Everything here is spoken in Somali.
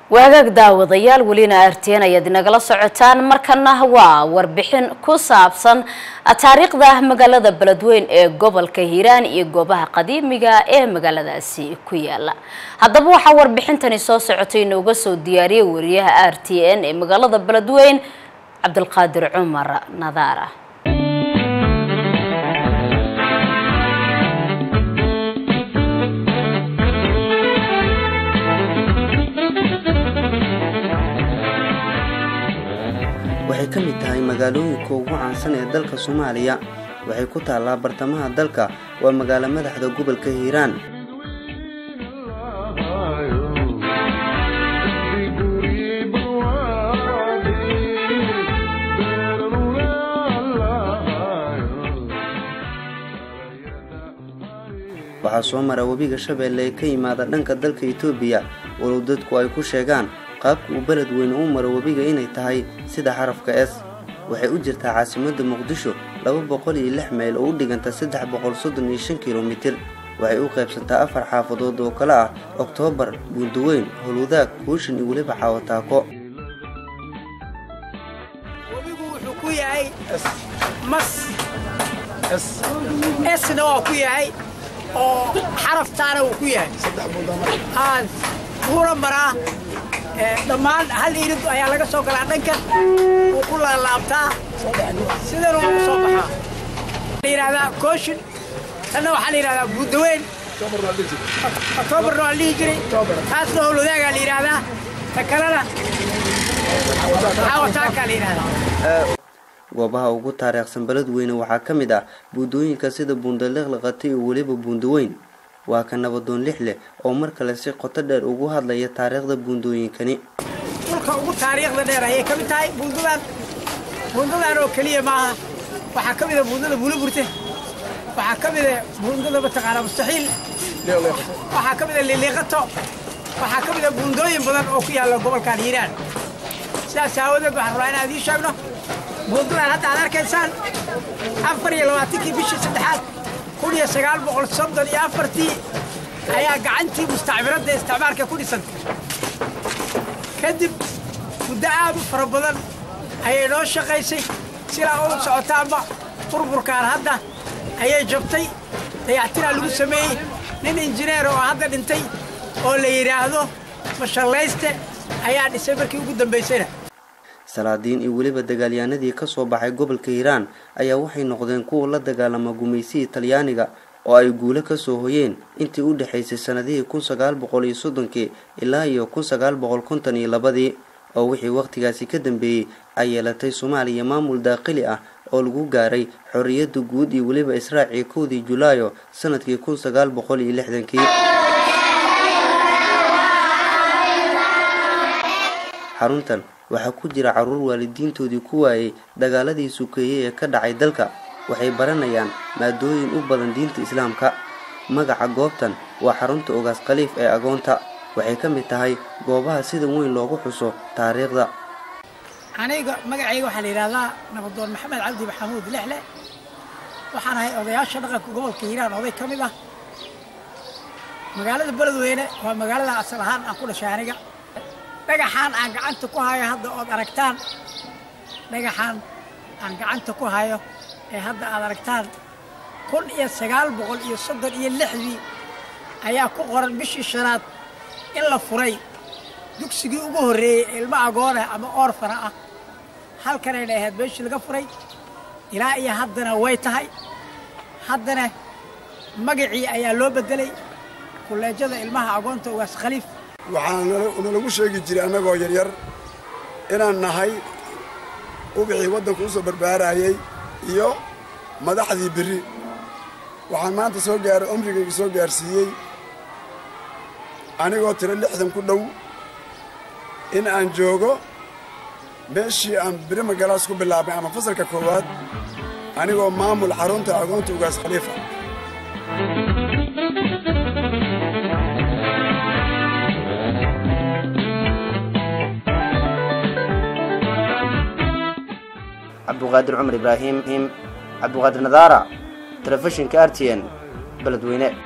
waagaag daawadayaal welina arteen ayaad inagala socotaan markana waa warbixin ku saabsan taariikhda magaalada beledweyn ee gobolka hiiraan iyo goobaha qadiimiga ee magaaladaasi ku yaala haddaba waxaa warbixintani soo socotay inooga soo diyaariyay wariyaha r t n ee magaalada beledweyn cabdulqaadir cumar nadaara waxay ka mid tahay magaalooyinka ugu caansan ee dalka soomaaliya waxay ku taallaa bartamaha dalka waa magaalo madaxda gobolka hiiraan waxaa soo mara webiga shabeelle ee ka yimaada dhanka dalka etoobiya walow dadku ay ku sheegaan qaabka uu beled weyne u maro webiga inay tahay sida xarafka s waxay u jirtaa caasimadda muqdisho laba boqol iyo lix mayl oo u dhiganta saddex boqol soddon iyo shan kilomitir waxay u qaybsantaa afar xaafadood oo kale ah oktoobar buundaweyn howlwadaag kuushin iyo weliba caawataako webigu wuxuu ku yahay mas esna waa ku yahay oo xaraftaana wuu ku yahay wuuna maraa dhammaan hal irid ayaa laga soo galaa dhankan wuu ku laalaabtaa sidan waa u soo baxaa la yidhahdaa kooshin tanna waxaa la yidhahdaa buudaweyn oktoobarna waa la dhihi jiray taasna howlwadaagaa la yidhahdaa ta kalena caawataakaa la yidhahdaa goobaha ugu taariikhsan beledweyne waxaa ka mid ah buundooyinka sida buundaliqliqati iyo weliba buundaweyn waa ka nabadoon lix leh oo mar kale si qoto dheer ugu hadlaya taariikhda buundooyinkani dhulka ugu taariikhda dheer ayay ka mid tahay buundadan buundadan oo keliya maaha waxaa ka mid a buundada buulaburte waxaa ka mid a buundada mataqaanaa mustaxiil waxaa ka mid a liliiqato waxaa ka mid a buundooyin badan oo ku yaalla gobolkan hiiraan sidaas aawadeed waxaan rabaa inaan idiin sheegno buundadan hadda aad arkaysaan afar iyo labaatankii bishii saddexaad kun iyo sagaal boqol soddon iyo afartii ayaa gacantii mustacmiradda isticmaalka ku dhisantay kadib muddo aad u fara badan ayay noo shaqaysay silaa u socotaanba burburkaan hadda ayay jabtay dayactiraa lagu sameeyey nin injineer oo hadda dhintay oo la yidhaahdo mashallayste ayaa dhisay markii ugu dambaysayna salaadiin iyo weliba dagaalyahanadii ka soo baxay gobolka hiiraan ayaa waxay noqdeen kuwa la dagaalama gumaysihii talyaaniga oo ay guulo ka soo hoyeen intii u dhexaysay sannadihii kun sagaal boqol iyo soddonkii ilaa iyo kun sagaal boqol konton iyo labadii oo wixii wakhtigaasi ka dambeeyey ay yeelatay soomaaliya maamul daaqili ah oo lagu gaaray xorriyadda guud iyo weliba israacii kowdii julaayo sannadkii kun sagaal boqol iyo lixdankii xaruntan waxaa ku jira carruur waalidiintoodii ku waayey dagaaladii sukeeyey ee ka dhacay dalka waxay baranayaan maadooyin u badan diinta islaamka magaca goobtan waa xarunta ogaas khaliif ee agoonta waxay ka mid tahay goobaha sida weyn loogu xuso taariikhda aniga magacayga waxaa la yidhahdaa nabadoon maxamed cabdi maxamuud lexle waxaan ahay odayaasha dhaqanka gobolka hiiraan oday ka mid ah magaalada beledweyne waa magaalada asal ahaan aan ku dhashay aniga dhagaxaan aan gacanta ku hayo hadda ood aragtaan dhagaxaan aan gacanta ku hayo ee hadda aad aragtaan kun iyo sagaal boqol iyo soddon iyo lixdii ayaa ku qoran bishii shanaad in la furay dugsigii ugu horreeyey ilmo agoonah ama oorfana ah halkanayna ahayd meeshii laga furay ilaa iyo haddana way tahay haddana magacii ayaa loo beddelay kulleejada ilmaha agoonta ugaas khaliif waxaana nalagu sheegi jiray annagoo yaryar inaan nahay ubixii waddanku u soo barbaarayey iyo madaxdii berri waxaan maanta soo gaaray umrigayga soo gaarsiiyey anigoo tiro lixdan ku dhow in aan joogo meeshii aan beri magalaas ku bilaabay ama fasalka koowaad anigoo maamul xarunta agoonta ugaas khaliifa cabduqaadir cumar ibraahim cabduqaadir nadaara telefishinka r t n beledweyne